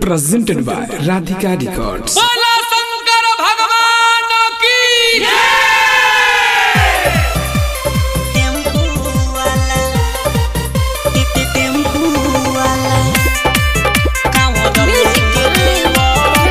presented by Radhika Records. बोला शंकर भगवान की टेम्पू वाला टिक टेम्पू वाला कांवर लेके देवा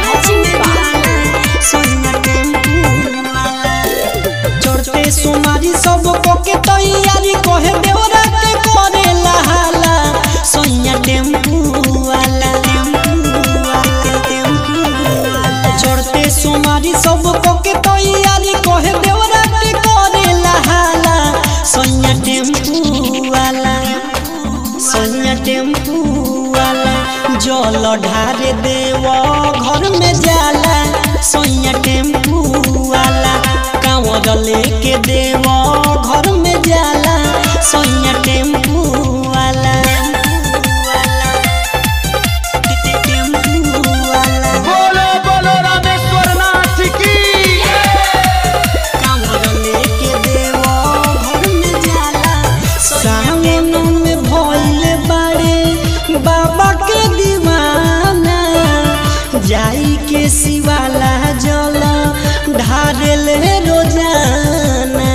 सोना टेम्पू वाला चढ़ते सुमारी सब को के तैयारी कहे देवरा के करे लहाला सोना टेम्पू वाला टेम्पू वाला टेम्पू वाला चढ़ते सुमारी सब को के तैयारी कहे देवरा के करे लहाला सोना टेम्पू वाला सोनिया टेम्पू वाला जल ढारे देव घर में जाला सोनिया टेम्पू वाला कांवर लेके देव घर में जाला सोनिया टेम्पू वाला टेम्पू वाला बोलो बोलो रामेश्वर नाथ की कांवर लेके देव घर में जाला सावन में भइले बाड़े बाबा के दीवाना जाई के शिवाला जल ढारेले रोजाना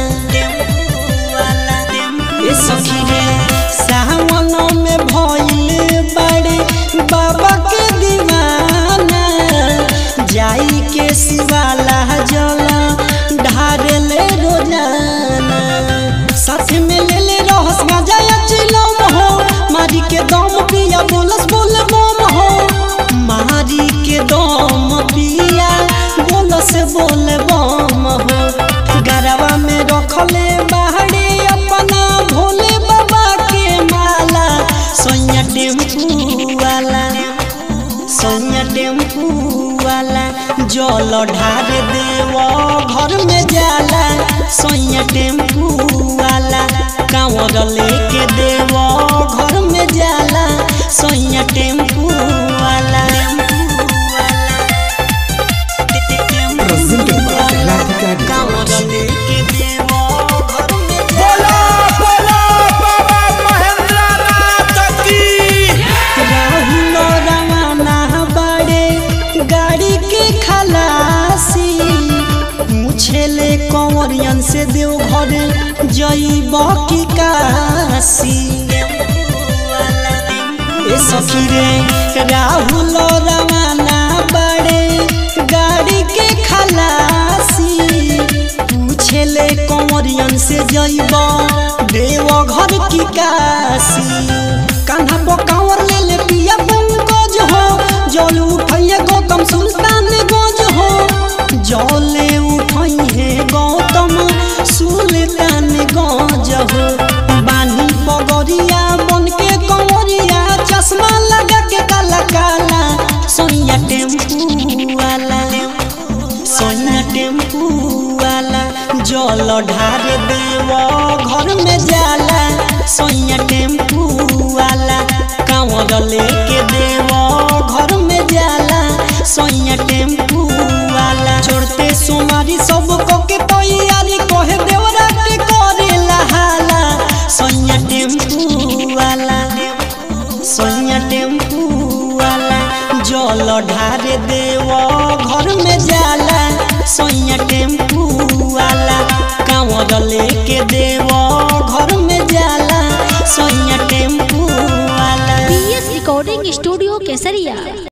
ए सखी रे सावन में भइले बाड़े बाबा के दीवाना जाई के शिवाला जल ढारेले रोजाना साथ में ले ले रहस मजा चिलम हो मारी के दम पिया बोलस बोल बम हो मारी के दम पिया बोलस बोल बम हो गरवा में रखले बाहरे अपना भोले बाबा के माला सोनिया टेम्पू वाला सोनिया टेम्पू वाला जल ढार देव घर में जाला सोनिया टेम्पू वाला कांवर लेके देव घर में जाला सोनिया टेम्पू वाला Presented by Radhika Records. कांवर लेके देव घर में बोला बोला बाबा महेंद्र नाथ की राहुल रवाना बड़े गाड़ी के खलासी मुछेले कंवरियन से देव घर जईब की काशी ए सखी रे राहुल रवाना बड़े गाड़ी के खलासी पूछेले कंवरियन से जईब देव घर की काशी कान्हा पर कांवर ले ले पिया पंकज हो जल उठैया गौतम सुल्तान गंज हो जले उठैहे गौतम सुल्तान गंज हो बानी पगरिया बन के कंवरिया चश्मा लगा के काला काला सोनिया टेम्पू वाला सोनिया टेम्पू वाला जल ढार देव घर में जाला सोनिया टेम्पू वाला कांवर लेके देव घर में जाला सोनिया टेम्पू वाला छोड़ते सुमारी सब को के तैयारी कहे देवरा के करे लहाला सोनिया टेम्पू वाला सोनिया टेम्पू वाला जल ढार देव घर में जाला सोनिया टेम्पू वाला कांवर लेके देव घर में जाला सोनिया टेम्पू वाला पीएस रिकॉर्डिंग स्टूडियो केसरिया